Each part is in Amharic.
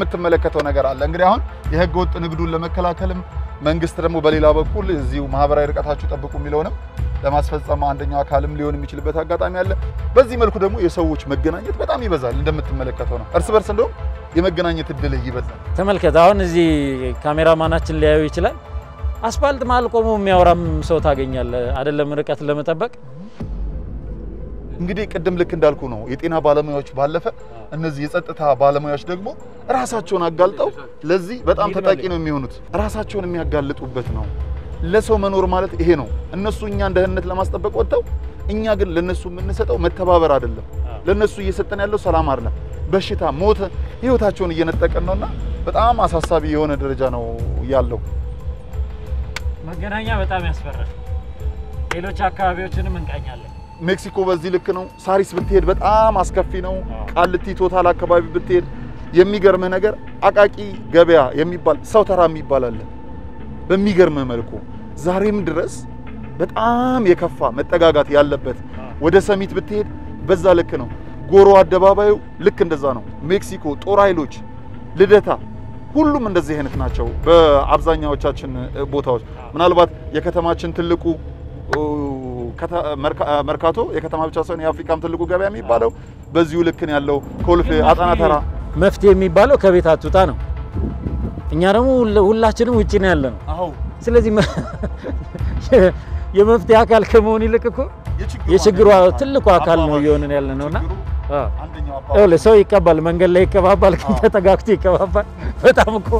የምትመለከተው ነገር አለ። እንግዲህ አሁን የህገ ወጥ ንግዱን ለመከላከልም መንግስት ደግሞ በሌላ በኩል እዚሁ ማህበራዊ ርቀታችሁ ጠብቁ የሚለውንም ለማስፈጸም አንደኛው አካልም ሊሆን የሚችልበት አጋጣሚ አለ። በዚህ መልኩ ደግሞ የሰዎች መገናኘት በጣም ይበዛል። እንደምትመለከተው ነው። እርስ በርስ እንደውም የመገናኘት እድል ይበዛል። ተመልከት። አሁን እዚህ ካሜራማናችን ሊያዩ ይችላል። አስፋልት መሀል ቆሞ የሚያወራም ሰው ታገኛለህ፣ አይደለም ርቀት ለመጠበቅ እንግዲህ ቅድም ልክ እንዳልኩ ነው የጤና ባለሙያዎች ባለፈ እነዚህ የጸጥታ ባለሙያዎች ደግሞ ራሳቸውን አጋልጠው ለዚህ በጣም ተጠቂ ነው የሚሆኑት። ራሳቸውን የሚያጋልጡበት ነው። ለሰው መኖር ማለት ይሄ ነው። እነሱ እኛን ደህንነት ለማስጠበቅ ወጥተው፣ እኛ ግን ለነሱ የምንሰጠው መተባበር አይደለም። ለነሱ እየሰጠን ያለው ሰላም አይደለም፣ በሽታ፣ ሞት ህይወታቸውን እየነጠቀን ነውና በጣም አሳሳቢ የሆነ ደረጃ ነው ያለው። መገናኛ በጣም ያስፈራል። ሌሎች አካባቢዎችንም እንቃኛለን። ሜክሲኮ በዚህ ልክ ነው። ሳሪስ ብትሄድ በጣም አስከፊ ነው። ቃልቲ ቶታል አካባቢ ብትሄድ የሚገርምህ ነገር አቃቂ ገበያ የሚባል ሰው ተራ የሚባል አለ። በሚገርምህ መልኩ ዛሬም ድረስ በጣም የከፋ መጠጋጋት ያለበት ወደ ሰሚት ብትሄድ በዛ ልክ ነው። ጎሮ አደባባዩ ልክ እንደዛ ነው። ሜክሲኮ ጦር ኃይሎች፣ ልደታ ሁሉም እንደዚህ አይነት ናቸው። በአብዛኛዎቻችን ቦታዎች ምናልባት የከተማችን ትልቁ መርካቶ የከተማ ብቻ ሳይሆን የአፍሪካም ትልቁ ገበያ የሚባለው በዚሁ ልክ ነው ያለው። ኮልፌ፣ አጣና ተራ መፍትሄ የሚባለው ከቤት አትውጣ ነው። እኛ ደግሞ ሁላችንም ውጭ ነው ያለ ነው። አዎ ስለዚህ የመፍትሄ አካል ከመሆን ይልቅ እኮ የችግሩ ትልቁ አካል ነው እየሆንን ያለ ነውና ይኸውልህ ሰው ይቀባል፣ መንገድ ላይ ይቀባባል፣ ግን ተጠጋግቶ ይቀባባል። በጣም እኮ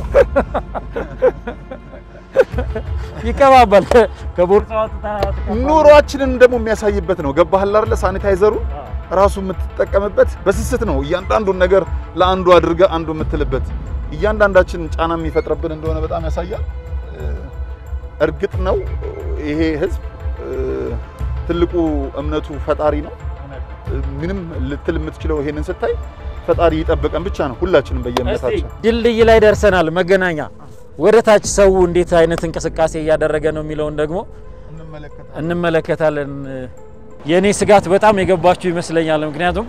ይቀባባል። ከቦርሳ ኑሯችንን ደግሞ የሚያሳይበት ነው። ገባህ አይደለ? ሳኒታይዘሩ ራሱ የምትጠቀምበት በስስት ነው። እያንዳንዱን ነገር ለአንዱ አድርገ አንዱ የምትልበት እያንዳንዳችን ጫና የሚፈጥርብን እንደሆነ በጣም ያሳያል። እርግጥ ነው ይሄ ህዝብ ትልቁ እምነቱ ፈጣሪ ነው። ምንም ልትል የምትችለው ይሄንን ስታይ ፈጣሪ ይጠብቀን ብቻ ነው። ሁላችንም በየእምነታችን ድልድይ ላይ ደርሰናል። መገናኛ ወደ ታች ሰው እንዴት አይነት እንቅስቃሴ እያደረገ ነው የሚለውን ደግሞ እንመለከታለን። የእኔ ስጋት በጣም የገባችሁ ይመስለኛል። ምክንያቱም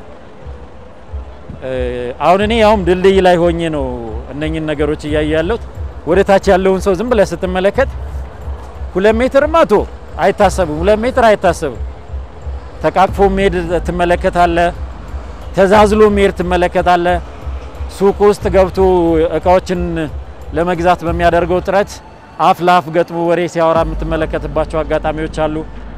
አሁን እኔ ያውም ድልድይ ላይ ሆኜ ነው እነኝን ነገሮች እያየ ያለሁት። ወደ ታች ያለውን ሰው ዝም ብለህ ስትመለከት ሁለት ሜትር መቶ አይታሰብም፣ ሁለት ሜትር አይታሰብም። ተቃቅፎ መሄድ ትመለከታለህ። ተዛዝሎ መሄድ ትመለከታለህ። ሱቅ ውስጥ ገብቶ እቃዎችን ለመግዛት በሚያደርገው ጥረት አፍ ለአፍ ገጥሞ ወሬ ሲያወራ የምትመለከትባቸው አጋጣሚዎች አሉ።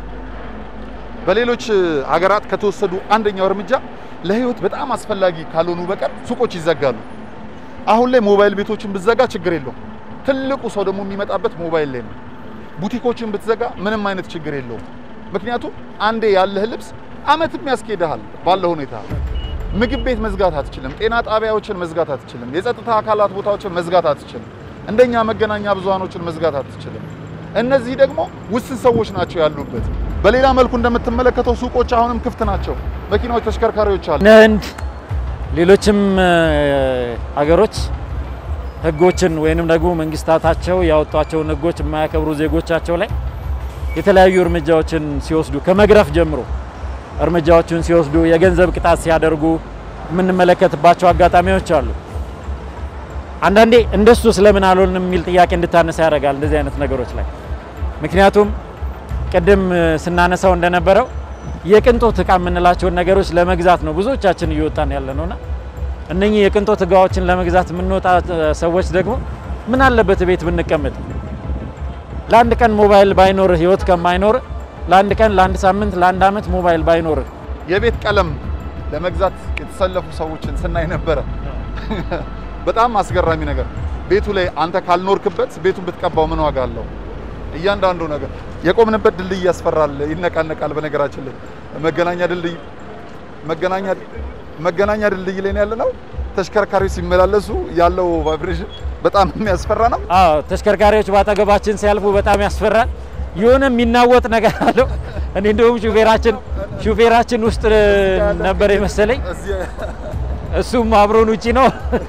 በሌሎች ሀገራት ከተወሰዱ አንደኛው እርምጃ ለህይወት በጣም አስፈላጊ ካልሆኑ በቀር ሱቆች ይዘጋሉ። አሁን ላይ ሞባይል ቤቶችን ብትዘጋ ችግር የለውም። ትልቁ ሰው ደግሞ የሚመጣበት ሞባይል ላይ ነው። ቡቲኮችን ብትዘጋ ምንም አይነት ችግር የለውም። ምክንያቱም አንዴ ያለህ ልብስ አመትም ያስኬድሃል ባለ ሁኔታ። ምግብ ቤት መዝጋት አትችልም። ጤና ጣቢያዎችን መዝጋት አትችልም። የጸጥታ አካላት ቦታዎችን መዝጋት አትችልም። እንደኛ መገናኛ ብዙሃኖችን መዝጋት አትችልም። እነዚህ ደግሞ ውስን ሰዎች ናቸው ያሉበት። በሌላ መልኩ እንደምትመለከተው ሱቆች አሁንም ክፍት ናቸው። መኪናዎች፣ ተሽከርካሪዎች አሉ። ህንድ፣ ሌሎችም ሀገሮች ህጎችን ወይንም ደግሞ መንግስታታቸው ያወጧቸውን ህጎች የማያከብሩ ዜጎቻቸው ላይ የተለያዩ እርምጃዎችን ሲወስዱ ከመግረፍ ጀምሮ እርምጃዎችን ሲወስዱ የገንዘብ ቅጣት ሲያደርጉ የምንመለከትባቸው አጋጣሚዎች አሉ። አንዳንዴ እንደሱ ስለምን አልሆንም የሚል ጥያቄ እንድታነሳ ያደርጋል እንደዚህ አይነት ነገሮች ላይ። ምክንያቱም ቅድም ስናነሳው እንደነበረው የቅንጦት እቃ የምንላቸውን ነገሮች ለመግዛት ነው ብዙዎቻችን እየወጣን ያለ ነውና እነኚህ የቅንጦት እቃዎችን ለመግዛት የምንወጣ ሰዎች ደግሞ ምን አለበት ቤት ብንቀመጥ ለአንድ ቀን ሞባይል ባይኖር ህይወት ከማይኖር ለአንድ ቀን፣ ለአንድ ሳምንት፣ ለአንድ አመት ሞባይል ባይኖር የቤት ቀለም ለመግዛት የተሰለፉ ሰዎችን ስናይ ነበረ። በጣም አስገራሚ ነገር ቤቱ ላይ አንተ ካልኖርክበት ቤቱን ብትቀባው ምን ዋጋ አለው? እያንዳንዱ ነገር የቆምንበት ድልድይ ያስፈራል፣ ይነቃነቃል። በነገራችን ላይ መገናኛ ድልድይ መገናኛ መገናኛ ድልድይ ላይ ያለ ነው። ተሽከርካሪዎች ሲመላለሱ ያለው ቫይብሬሽን በጣም የሚያስፈራ ነው። አዎ ተሽከርካሪዎች ባጠገባችን ሲያልፉ በጣም ያስፈራል። የሆነ የሚናወጥ ነገር አለው። እኔ እንደውም ሹፌራችን ሹፌራችን ውስጥ ነበር የመሰለኝ፣ እሱም አብሮን ውጪ ነው።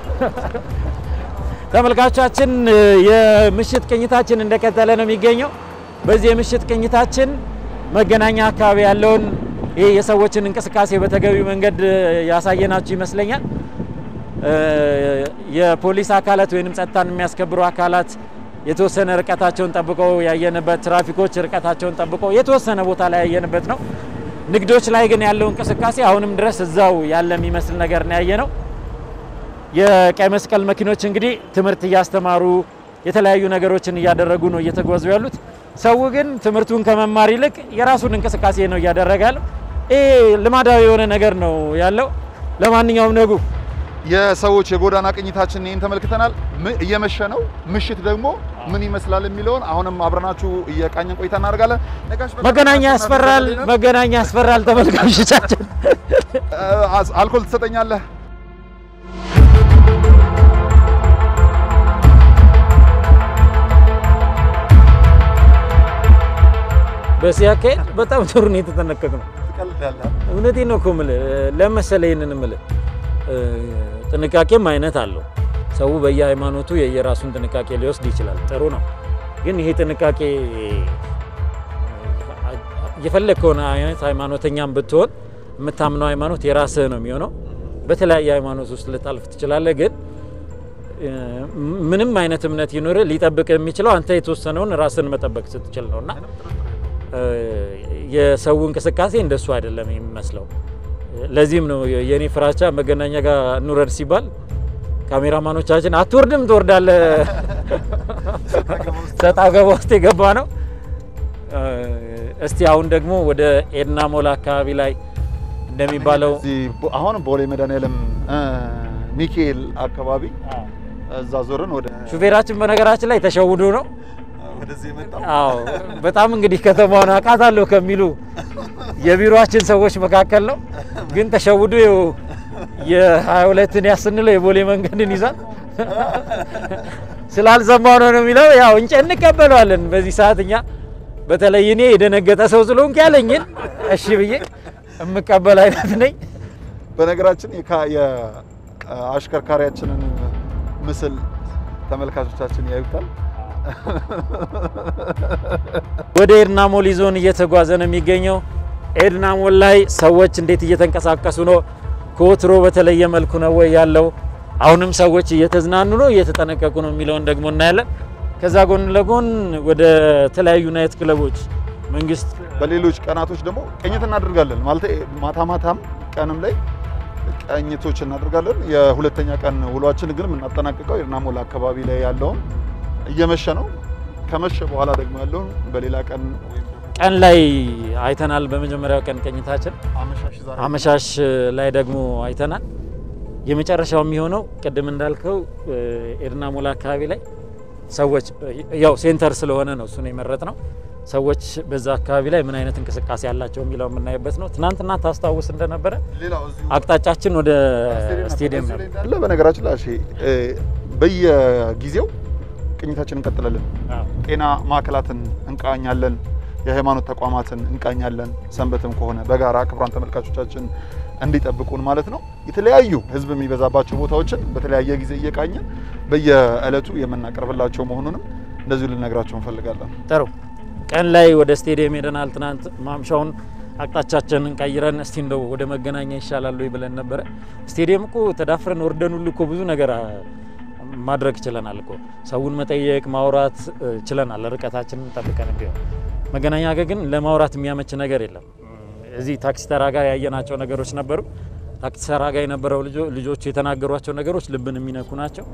ተመልካቾቻችን የምሽት ቅኝታችን እንደቀጠለ ነው የሚገኘው። በዚህ የምሽት ቅኝታችን መገናኛ አካባቢ ያለውን ይህ የሰዎችን እንቅስቃሴ በተገቢ መንገድ ያሳየናችሁ ይመስለኛል። የፖሊስ አካላት ወይንም ጸጥታን የሚያስከብሩ አካላት የተወሰነ ርቀታቸውን ጠብቀው ያየንበት፣ ትራፊኮች ርቀታቸውን ጠብቀው የተወሰነ ቦታ ላይ ያየንበት ነው። ንግዶች ላይ ግን ያለው እንቅስቃሴ አሁንም ድረስ እዛው ያለ የሚመስል ነገር ነው ያየ ነው። የቀይ መስቀል መኪኖች እንግዲህ ትምህርት እያስተማሩ የተለያዩ ነገሮችን እያደረጉ ነው እየተጓዙ ያሉት። ሰው ግን ትምህርቱን ከመማር ይልቅ የራሱን እንቅስቃሴ ነው እያደረገ ያለው። ይህ ልማዳዊ የሆነ ነገር ነው ያለው። ለማንኛውም ነጉ የሰዎች የጎዳና ቅኝታችን ይህን ተመልክተናል። እየመሸ ነው። ምሽት ደግሞ ምን ይመስላል የሚለውን አሁንም አብረናችሁ እየቃኘን ቆይታ እናደርጋለን። መገናኛ ያስፈራል፣ መገናኛ ያስፈራል። ተመልካቾቻችን አልኮል ትሰጠኛለህ? በዚህ አካሄድ በጣም ጥሩ ነው የተጠነቀቅ ነው። እውነቴን ነው እኮ የምልህ ለመሰለ ይህንን የምልህ ጥንቃቄም አይነት አለው። ሰው በየሃይማኖቱ የየራሱን ጥንቃቄ ሊወስድ ይችላል። ጥሩ ነው። ግን ይሄ ጥንቃቄ የፈለግከውን አይነት ሃይማኖተኛም ብትሆን የምታምነው ሃይማኖት የራስህ ነው የሚሆነው። በተለያየ ሃይማኖት ውስጥ ልታልፍ ትችላለህ። ግን ምንም አይነት እምነት ይኖር ሊጠብቅ የሚችለው አንተ የተወሰነውን ራስን መጠበቅ ስትችል ነው እና የሰው እንቅስቃሴ እንደሱ አይደለም የሚመስለው። ለዚህም ነው የኔ ፍራቻ መገናኛ ጋር እንውረድ ሲባል ካሜራማኖቻችን አትወርድም ትወርዳለህ ሰጣ ገባ ውስጥ የገባ ነው። እስቲ አሁን ደግሞ ወደ ኤድና ሞል አካባቢ ላይ እንደሚባለው አሁን ቦሌ መድኃኒዓለም ሚካኤል አካባቢ እዛ ዞርን ወደ ሹፌራችን በነገራችን ላይ ተሸውዶ ነው አዎ በጣም እንግዲህ ከተማውን አውቃታለሁ ከሚሉ የቢሮአችን ሰዎች መካከል ነው። ግን ተሸውዶ የሀያ ሁለትን ያስንለው የቦሌ መንገድን ይዛል ስላልሰማው ነው ነው የሚለው። ያው እንጨ እንቀበለዋለን በዚህ ሰዓት እኛ በተለይ እኔ የደነገጠ ሰው ስለሆንኩ ያለኝን እሺ ብዬ የምቀበል አይነት ነኝ። በነገራችን የአሽከርካሪያችንን ምስል ተመልካቾቻችን ያዩታል። ወደ ኤድና ሞል ይዞን እየተጓዘ ነው የሚገኘው። ኤድና ሞል ላይ ሰዎች እንዴት እየተንቀሳቀሱ ነው? ከወትሮ በተለየ መልኩ ነው ወይ ያለው? አሁንም ሰዎች እየተዝናኑ ነው፣ እየተጠነቀቁ ነው የሚለውን ደግሞ እናያለን። ከዛ ጎን ለጎን ወደ ተለያዩ ናይት ክለቦች መንግስት በሌሎች ቀናቶች ደግሞ ቅኝት እናደርጋለን ማለት ማታ ማታም ቀንም ላይ ቅኝቶች እናደርጋለን። የሁለተኛ ቀን ውሏችን ግን የምናጠናቅቀው ኤድና ሞል አካባቢ ላይ ያለውን እየመሸ ነው። ከመሸ በኋላ ደግሞ ያለውን በሌላ ቀን ቀን ላይ አይተናል። በመጀመሪያው ቀን ቅኝታችን አመሻሽ ላይ ደግሞ አይተናል። የመጨረሻው የሚሆነው ቅድም እንዳልከው ኤድና ሞል አካባቢ ላይ ሰዎች ያው ሴንተር ስለሆነ ነው እሱን የመረጥ ነው። ሰዎች በዛ አካባቢ ላይ ምን አይነት እንቅስቃሴ ያላቸው የሚለው የምናይበት ነው። ትናንትና ታስታውስ እንደነበረ አቅጣጫችን ወደ ስቴዲየም ነው። በነገራችን ላይ በየጊዜው ቅኝታችን እንቀጥላለን። ጤና ማዕከላትን እንቃኛለን። የሃይማኖት ተቋማትን እንቃኛለን። ሰንበትም ከሆነ በጋራ ክቡራን ተመልካቾቻችን እንዲጠብቁን ማለት ነው። የተለያዩ ሕዝብ የሚበዛባቸው ቦታዎችን በተለያየ ጊዜ እየቃኘን በየዕለቱ የምናቀርብላቸው መሆኑንም እንደዚሁ ልነግራቸው እንፈልጋለን። ጥሩ ቀን ላይ ወደ ስቴዲየም ሄደናል። ትናንት ማምሻውን አቅጣጫችንን ቀይረን እስቲ እንደው ወደ መገናኛ ይሻላል ወይ ብለን ነበረ። ስቴዲየም እኮ ተዳፍረን ወርደን ሁሉ እኮ ብዙ ነገር ማድረግ ችለናል እኮ ሰውን መጠየቅ ማውራት ችለናል። ርቀታችንን ጠብቀን ቢሆን መገናኛ ጋር ግን ለማውራት የሚያመች ነገር የለም። እዚህ ታክሲ ተራ ጋር ያየናቸው ነገሮች ነበሩ። ታክሲ ተራ ጋር የነበረው ልጆቹ የተናገሯቸው ነገሮች ልብን የሚነኩ ናቸው።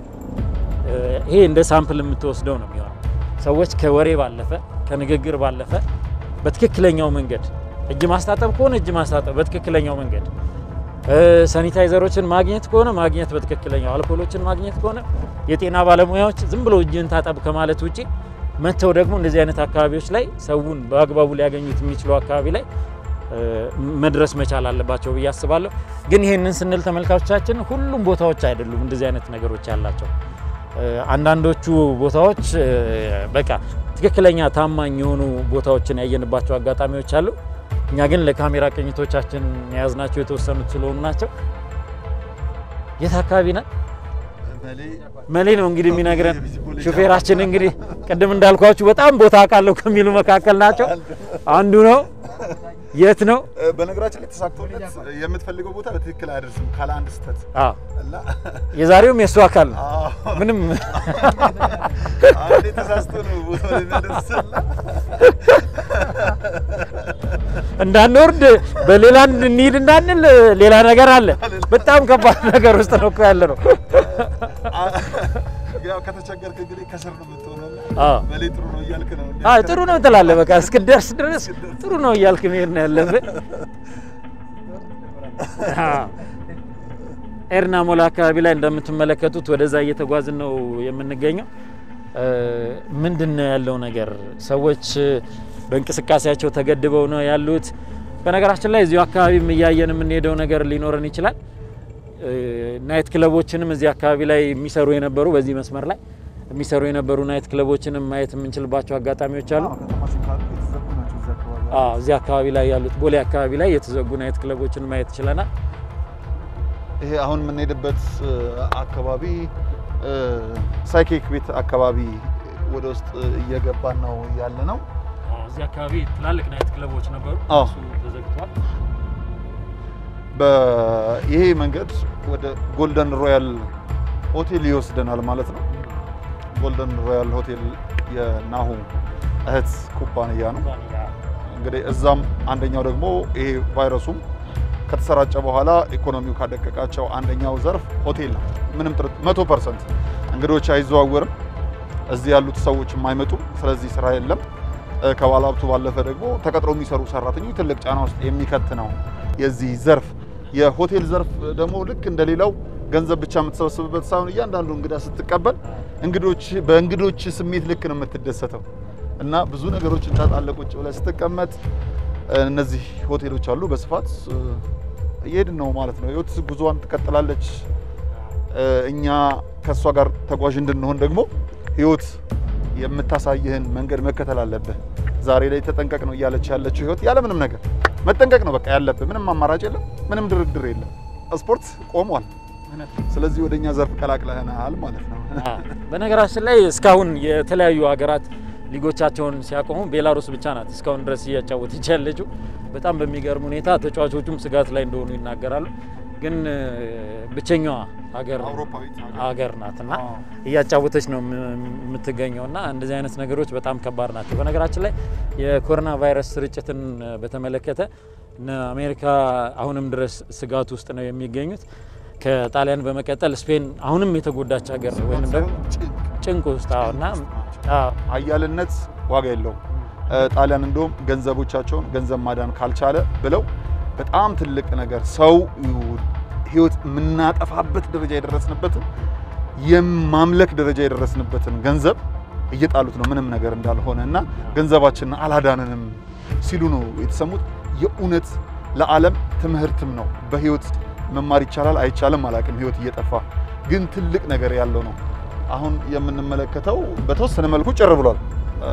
ይሄ እንደ ሳምፕል የምትወስደው ነው የሚሆነው። ሰዎች ከወሬ ባለፈ ከንግግር ባለፈ በትክክለኛው መንገድ እጅ ማስታጠብ ከሆነ እጅ ማስታጠብ በትክክለኛው መንገድ ሳኒታይዘሮችን ማግኘት ከሆነ ማግኘት በትክክለኛው አልኮሎችን ማግኘት ከሆነ የጤና ባለሙያዎች ዝም ብሎ እጅን ታጠብ ከማለት ውጪ መጥተው ደግሞ እንደዚህ አይነት አካባቢዎች ላይ ሰውን በአግባቡ ሊያገኙት የሚችሉ አካባቢ ላይ መድረስ መቻል አለባቸው ብዬ አስባለሁ። ግን ይህንን ስንል ተመልካቾቻችን ሁሉም ቦታዎች አይደሉም እንደዚህ አይነት ነገሮች ያላቸው። አንዳንዶቹ ቦታዎች በቃ ትክክለኛ ታማኝ የሆኑ ቦታዎችን ያየንባቸው አጋጣሚዎች አሉ። እኛ ግን ለካሜራ ቅኝቶቻችን የያዝናቸው የተወሰኑት ስለሆኑ ናቸው። የት አካባቢ ነን? መሌ ነው እንግዲህ የሚነግረን ሹፌራችን። እንግዲህ ቅድም እንዳልኳችሁ በጣም ቦታ አውቃለሁ ከሚሉ መካከል ናቸው አንዱ ነው። የት ነው? በነገራችን ላይ ተሳክቶለት የምትፈልገው ቦታ በትክክል አያደርስም ካለ አንድ ስህተት አዎ እና የዛሬውም የእሱ አካል ነው። ምንም አንዴ ተሳስቶ ነው ቦታው ላይ የሚያደርስላ እንዳንወርድ በሌላ እንሂድ እንዳንል ሌላ ነገር አለ። በጣም ከባድ ነገር ውስጥ ነው እኮ ያለ ነው። ያው ከተቸገርክ እንግዲህ ከስር ነው የምትሆነው። አዎ በሌ ጥሩ ነው እያልክ ነው እንዴ? አዎ ጥሩ ነው ትላለህ። በቃ እስክደርስ ድረስ ጥሩ ነው እያልክ መሄድ ነው ያለብህ። አዎ። ኤርና ሞላ አካባቢ ላይ እንደምትመለከቱት ወደዛ እየተጓዝን ነው የምንገኘው። ምንድን ነው ያለው ነገር? ሰዎች በእንቅስቃሴያቸው ተገድበው ነው ያሉት። በነገራችን ላይ እዚሁ አካባቢም እያየን የምንሄደው ነገር ሊኖረን ይችላል። ናይት ክለቦችንም እዚህ አካባቢ ላይ የሚሰሩ የነበሩ በዚህ መስመር ላይ የሚሰሩ የነበሩ ናይት ክለቦችንም ማየት የምንችልባቸው አጋጣሚዎች አሉ። ከተማ ሲካሉ የተዘጉ ናቸው እዚህ አካባቢ። አዎ እዚህ አካባቢ ላይ ያሉት ቦሌ አካባቢ ላይ የተዘጉ ናይት ክለቦችን ማየት ችለናል። ይሄ አሁን የምንሄድበት አካባቢ ሳይኬክ ቤት አካባቢ ወደ ውስጥ እየገባን ነው ያለ ነው። እዚህ አካባቢ ትላልቅ ናይት ክለቦች ነበሩ፣ አዎ። እሱ ተዘግቷል። ይሄ መንገድ ወደ ጎልደን ሮያል ሆቴል ይወስደናል ማለት ነው። ጎልደን ሮያል ሆቴል የናሁ እህት ኩባንያ ነው። እንግዲህ እዛም አንደኛው ደግሞ ይሄ ቫይረሱም ከተሰራጨ በኋላ ኢኮኖሚው ካደቀቃቸው አንደኛው ዘርፍ ሆቴል ነው። ምንም ጥርጥ መቶ ፐርሰንት እንግዶች አይዘዋወርም። እዚህ ያሉት ሰዎችም አይመጡም። ስለዚህ ስራ የለም። እ፣ ከባለሀብቱ ባለፈ ደግሞ ተቀጥረው የሚሰሩ ሰራተኞች ትልቅ ጫና ውስጥ የሚከት ነው የዚህ ዘርፍ። የሆቴል ዘርፍ ደግሞ ልክ እንደሌላው ገንዘብ ብቻ የምትሰበስብበት ሳይሆን እያንዳንዱ እንግዳ ስትቀበል እንግዶች በእንግዶች ስሜት ልክ ነው የምትደሰተው እና ብዙ ነገሮችን ታጣለህ ቁጭ ብለህ ስትቀመጥ። እነዚህ ሆቴሎች አሉ በስፋት እ፣ እየሄድን ነው ማለት ነው። ህይወት ጉዞዋን ትቀጥላለች። እ፣ እኛ ከእሷ ጋር ተጓዥ እንድንሆን ደግሞ ህይወት የምታሳይህን መንገድ መከተል አለብህ። ዛሬ ላይ ተጠንቀቅ ነው እያለች ያለችው ህይወት ያለምንም ነገር መጠንቀቅ ነው በቃ ያለብህ። ምንም አማራጭ የለም፣ ምንም ድርድር የለም። ስፖርት ቆሟል። ስለዚህ ወደኛ ዘርፍ ቀላቅለህናል ማለት ነው። በነገራችን ላይ እስካሁን የተለያዩ ሀገራት ሊጎቻቸውን ሲያቆሙ ቤላሩስ ብቻ ናት እስካሁን ድረስ እያጫወተች ያለችው። በጣም በሚገርም ሁኔታ ተጫዋቾቹም ስጋት ላይ እንደሆኑ ይናገራሉ። ግን እ፣ ብቸኛዋ ሀገር አውሮፓዊት ሀገር ናት እና አዎ። እያጫወተች ነው የም- የምትገኘው እና እንደዚህ አይነት ነገሮች በጣም ከባድ ናቸው። በነገራችን ላይ የኮሮና ቫይረስ ስርጭትን በተመለከተ እነ አሜሪካ አሁንም ድረስ ስጋት ውስጥ ነው የሚገኙት። ከጣሊያን በመቀጠል ስፔን አሁንም የተጎዳች ሀገር ወይም ደግሞ ጭንቅ ውስጥ አዎ እና አዎ አያልነት ዋጋ የለውም። እ፣ ጣሊያን እንደውም ገንዘቦቻቸውን ገንዘብ ማዳን ካልቻለ ብለው በጣም ትልቅ ነገር ሰው ህይወት የምናጠፋበት ደረጃ የደረስንበትን የማምለክ ደረጃ የደረስንበትን ገንዘብ እየጣሉት ነው ምንም ነገር እንዳልሆነ እና ገንዘባችንን አላዳንንም ሲሉ ነው የተሰሙት። የእውነት ለዓለም ትምህርትም ነው። በህይወት መማር ይቻላል አይቻልም አላቅም። ህይወት እየጠፋ ግን ትልቅ ነገር ያለው ነው። አሁን የምንመለከተው በተወሰነ መልኩ ጭር ብሏል። እ፣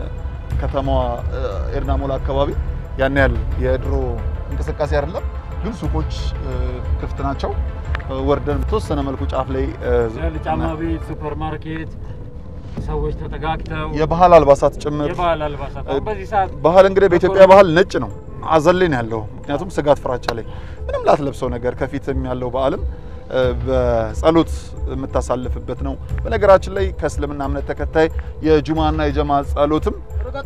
ከተማዋ እ፣ ኤርና ሞላ አካባቢ ያን ያህል የድሮ እንቅስቃሴ አይደለም፣ ግን ሱቆች እ፣ ክፍት ናቸው። እ፣ ወርደን በተወሰነ መልኩ ጫፍ ላይ እ፣ ጫማ ቤት፣ ሱፐር ማርኬት፣ ሰዎች ተጠጋግተው የባህል አልባሳት ጭምር የባህል አልባሳት አሁን በዚህ ሰዓት ባህል እንግዲህ በኢትዮጵያ ባህል ነጭ ነው። አዘን ላይ ነው ያለው። ምክንያቱም ስጋት ፍራቻ ላይ ምንም ላትለብሰው ነገር ከፊትም ያለው በዓልም እ፣ በጸሎት የምታሳልፍበት ነው። በነገራችን ላይ ከእስልምና እምነት ተከታይ የጁማና የጀማ ጸሎትም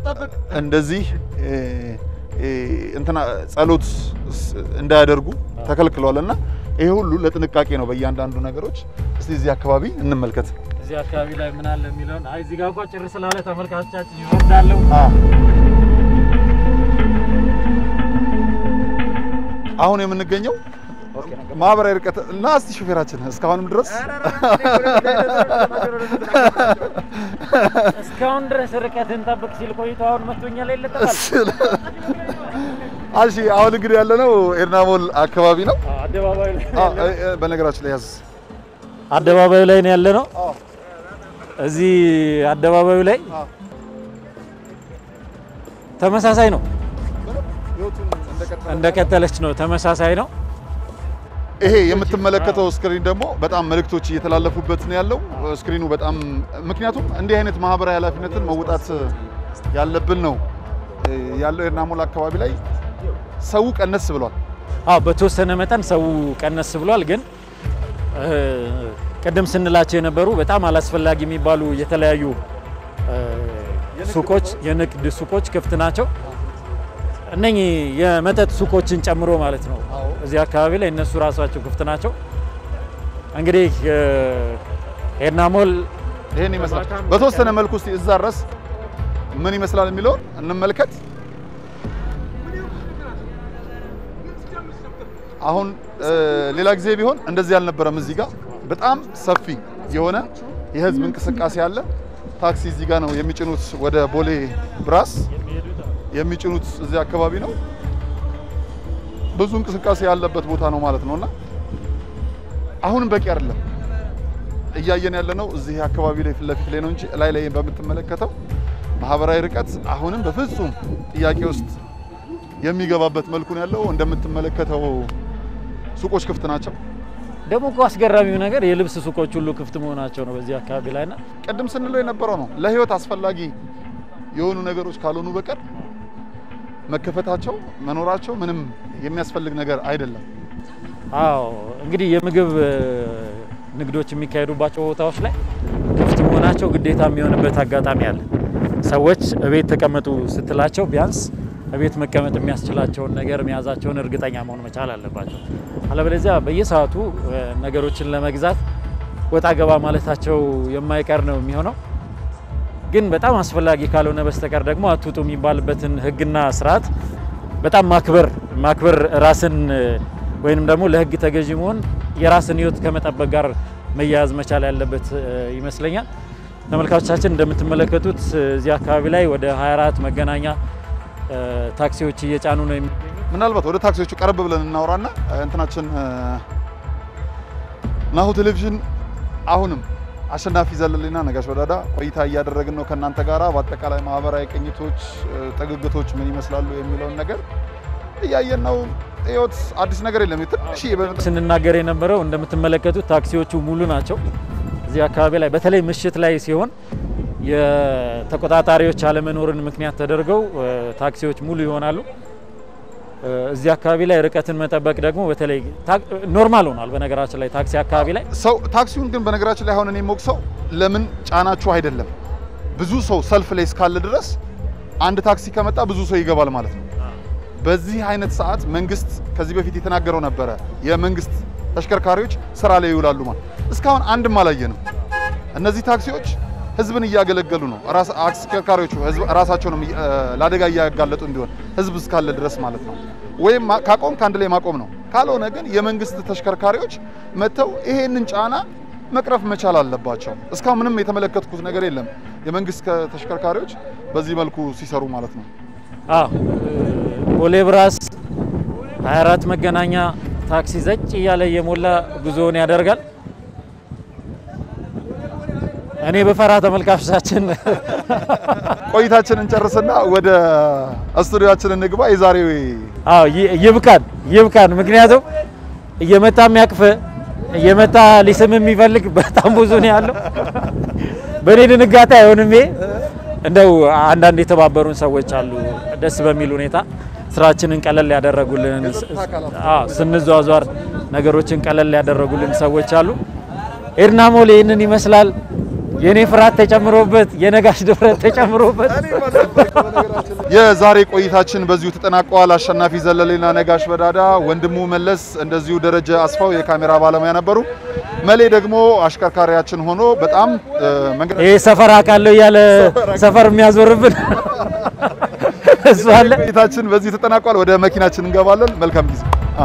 እንደዚህ እ፣ እ፣ እንትና ጸሎት ስ- እንዳያደርጉ ተከልክሏል እና ይሄ ሁሉ ለጥንቃቄ ነው በእያንዳንዱ ነገሮች። እስቲ እዚህ አካባቢ እንመልከት። እዚህ አካባቢ ላይ ምን አለ የሚለውን አይ እዚህ ጋር እንኳን ጭር ስላለ ተመልካቾቻችን ይወርዳለሁ። አሁን የምንገኘው ማህበራዊ ርቀት እና እስቲ ሹፌራችን እስካሁንም ድረስ እስካሁን ድረስ ርቀትን ጠብቅ ሲል ቆይቶ አሁን መቶኛ ላይ ለጠፋል። እሺ አሁን እንግዲህ ያለነው ኤርናሞል አካባቢ ነው። አደባባዩ ላይ አ- እ- እ- በነገራችን ላይ ያዝ አደባባዩ ላይ ነው ያለ ነው። እዚህ አደባባዩ ላይ ተመሳሳይ ነው፣ እንደቀጠለች ነው። ተመሳሳይ ነው። ይሄ የምትመለከተው ስክሪን ደግሞ በጣም መልእክቶች እየተላለፉበት ነው ያለው። ስክሪኑ በጣም ምክንያቱም እንዲህ አይነት ማህበራዊ ኃላፊነትን መውጣት ያለብን ነው ያለው ኤርናሞል አካባቢ ላይ ሰው ቀነስ ብሏል። አዎ በተወሰነ መጠን ሰው ቀነስ ብሏል። ግን ቅድም ስንላቸው የነበሩ በጣም አላስፈላጊ የሚባሉ የተለያዩ ሱቆች፣ የንግድ ሱቆች ክፍት ናቸው። እነኚህ የመጠጥ ሱቆችን ጨምሮ ማለት ነው። እዚህ አካባቢ ላይ እነሱ ራሳቸው ክፍት ናቸው። እንግዲህ ኤድና ሞል ይሄን ይመስላል። በተወሰነ መልኩ እስቲ እዛ ድረስ ምን ይመስላል የሚለውን እንመልከት። አሁን ሌላ ጊዜ ቢሆን እንደዚህ አልነበረም። እዚህ ጋር በጣም ሰፊ የሆነ የህዝብ እንቅስቃሴ አለ። ታክሲ እዚህ ጋር ነው የሚጭኑት፣ ወደ ቦሌ ብራስ የሚጭኑት እዚህ አካባቢ ነው። ብዙ እንቅስቃሴ ያለበት ቦታ ነው ማለት ነውና አሁንም በቂ አይደለም። እያየን ያለ ነው እዚህ አካባቢ ላይ ፊት ለፊት ላይ ነው እንጂ ላይ ላይ በምትመለከተው ማህበራዊ ርቀት አሁንም በፍጹም ጥያቄ ውስጥ የሚገባበት መልኩ ነው ያለው። እንደምትመለከተው ሱቆች ክፍት ናቸው። ደግሞ እኮ አስገራሚው ነገር የልብስ ሱቆች ሁሉ ክፍት መሆናቸው ነው በዚህ አካባቢ ላይና ቅድም ስንለው የነበረው ነው ለህይወት አስፈላጊ የሆኑ ነገሮች ካልሆኑ በቀር መከፈታቸው መኖራቸው ምንም የሚያስፈልግ ነገር አይደለም። አዎ እንግዲህ የምግብ ንግዶች የሚካሄዱባቸው ቦታዎች ላይ ክፍት መሆናቸው ግዴታ የሚሆንበት አጋጣሚ አለ። ሰዎች እቤት ተቀመጡ ስትላቸው ቢያንስ እቤት መቀመጥ የሚያስችላቸውን ነገር መያዛቸውን እርግጠኛ መሆን መቻል አለባቸው። አለበለዚያ በየሰዓቱ ነገሮችን ለመግዛት ወጣ ገባ ማለታቸው የማይቀር ነው የሚሆነው። ግን በጣም አስፈላጊ ካልሆነ በስተቀር ደግሞ አትውጡ የሚባልበትን ሕግና ስርዓት በጣም ማክበር ማክበር ራስን ወይንም ደግሞ ለሕግ ተገዢ መሆን የራስን ሕይወት ከመጠበቅ ጋር መያያዝ መቻል ያለበት ይመስለኛል። ተመልካቾቻችን እንደምትመለከቱት እዚህ አካባቢ ላይ ወደ 24 መገናኛ ታክሲዎች እየጫኑ ነው። ምናልባት ወደ ታክሲዎቹ ቀረብ ብለን እናውራና እንትናችን ናሁ ቴሌቪዥን አሁንም አሸናፊ ዘለሌና ነጋሽ ወዳዳ ቆይታ እያደረግን ነው ከእናንተ ጋራ በአጠቃላይ ማህበራዊ ቅኝቶች፣ ጥግግቶች ምን ይመስላሉ የሚለውን ነገር እያየን ነው። ህይወት አዲስ ነገር የለም። ትንሽ ስንናገር የነበረው እንደምትመለከቱት ታክሲዎቹ ሙሉ ናቸው። እዚህ አካባቢ ላይ በተለይ ምሽት ላይ ሲሆን የተቆጣጣሪዎች አለመኖርን ምክንያት ተደርገው ታክሲዎች ሙሉ ይሆናሉ። እዚህ አካባቢ ላይ ርቀትን መጠበቅ ደግሞ በተለይ ኖርማል ሆኗል። በነገራችን ላይ ታክሲ አካባቢ ላይ ሰው ታክሲውን ግን በነገራችን ላይ አሁን እኔ የምወቅሰው ለምን ጫናችሁ አይደለም። ብዙ ሰው ሰልፍ ላይ እስካለ ድረስ አንድ ታክሲ ከመጣ ብዙ ሰው ይገባል ማለት ነው። በዚህ አይነት ሰዓት መንግስት ከዚህ በፊት የተናገረው ነበረ፣ የመንግስት ተሽከርካሪዎች ስራ ላይ ይውላሉ ማለት እስካሁን አንድም አላየንም። እነዚህ ታክሲዎች ህዝብን እያገለገሉ ነው። አሽከርካሪዎቹ ራሳቸውንም ለአደጋ እያጋለጡ እንዲሆን ህዝብ እስካለ ድረስ ማለት ነው። ወይም ካቆም ከአንድ ላይ ማቆም ነው። ካልሆነ ግን የመንግስት ተሽከርካሪዎች መጥተው ይሄንን ጫና መቅረፍ መቻል አለባቸው። እስካሁን ምንም የተመለከትኩት ነገር የለም የመንግስት ተሽከርካሪዎች በዚህ መልኩ ሲሰሩ ማለት ነው። አዎ ቦሌ ብራስ 24 መገናኛ ታክሲ ዘጭ እያለ እየሞላ ጉዞውን ያደርጋል። እኔ በፈራ ተመልካቾቻችን ቆይታችንን ጨርስና ወደ ስቱዲዮአችን እንግባ። የዛሬው አዎ ይብቃን ይብቃን። ምክንያቱም እየመጣ የሚያቅፍ እየመጣ ሊስም የሚፈልግ በጣም ብዙ ነው ያለው። በእኔ ድንጋጤ አይሆንም። ይሄ እንደው አንዳንድ የተባበሩን ሰዎች አሉ ደስ በሚል ሁኔታ ስራችንን ቀለል ያደረጉልን፣ አዎ ስንዟዟር ነገሮችን ቀለል ያደረጉልን ሰዎች አሉ። ኤድና ሞል ይህንን ይመስላል። የኔ ፍርሃት ተጨምሮበት የነጋሽ ድፍረት ተጨምሮበት የዛሬ ቆይታችን በዚሁ ተጠናቀዋል። አሸናፊ ዘለሌና ነጋሽ በዳዳ፣ ወንድሙ መለስ እንደዚሁ ደረጀ አስፋው የካሜራ ባለሙያ ነበሩ። መሌ ደግሞ አሽከርካሪያችን ሆኖ በጣም መንገድ ይሄ ሰፈር አውቃለሁ እያለ ሰፈር የሚያዞርብን እሱ አለ። ቆይታችን በዚህ ተጠናቋል። ወደ መኪናችን እንገባለን። መልካም ጊዜ።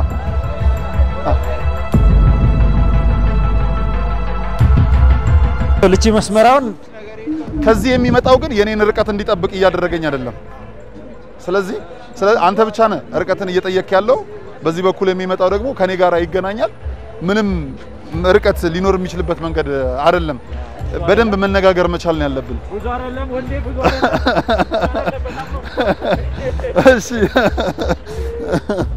ልቺ መስመራውን ከዚህ የሚመጣው ግን የኔን ርቀት እንዲጠብቅ እያደረገኝ አይደለም። ስለዚህ አንተ ብቻ ነህ ርቀትን እየጠየቅ ያለው። በዚህ በኩል የሚመጣው ደግሞ ከኔ ጋር ይገናኛል። ምንም ርቀት ሊኖር የሚችልበት መንገድ አይደለም። በደንብ መነጋገር መቻል ነው ያለብን። እሺ